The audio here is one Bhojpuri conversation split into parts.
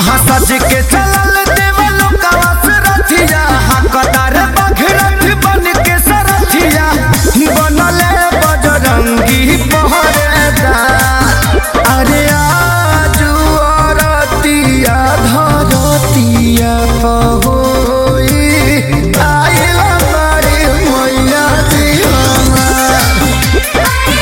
हाँ सज के चलल देवलो कवस रथिया हकदार बघरथ बन के सरथिया बनले बजरंगी पहरेदार अरे आजू अरतिया धरतिया पहोई आइला बारी मैया जी हमार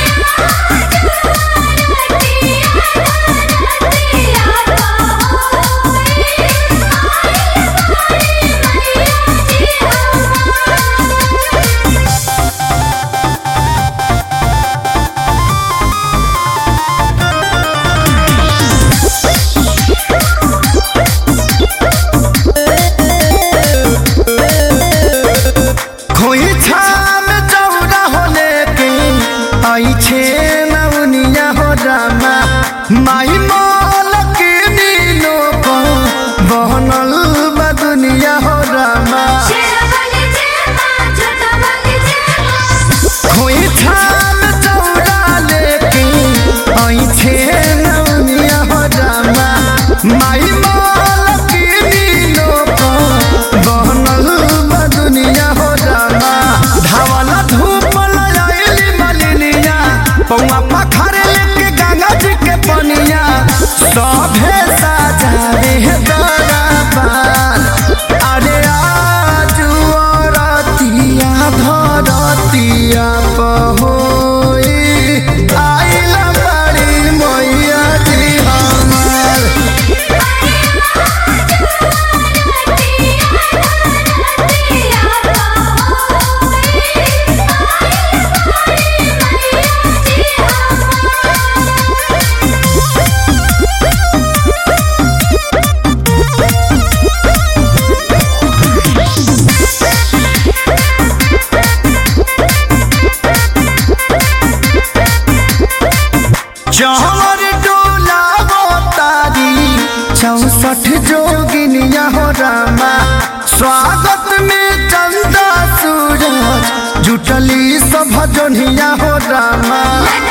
खोई छाम चौड़ा होले के आई छे नवनिया हो रामा माई मोल के नीनो को बहनल बा दुनिया हो रामा खोई छाम चौड़ा लेके आई छे नवनिया हो रामा माई मोल के नीनो को बहनल बा दुनिया हो रामा धावल धूप लयाइली मलिनिया पौआ पखारे लेके गंगा जी के पनिया सभे साजावे दरबार अरे आजू अरतिया धरतिया पहोई आइला बड़ी मैया जी हमार चहर डोला तारी चौसठ जोगिनिया हो रामा स्वागत में चंदा सूरज जुटली सब जोनिया हो रामा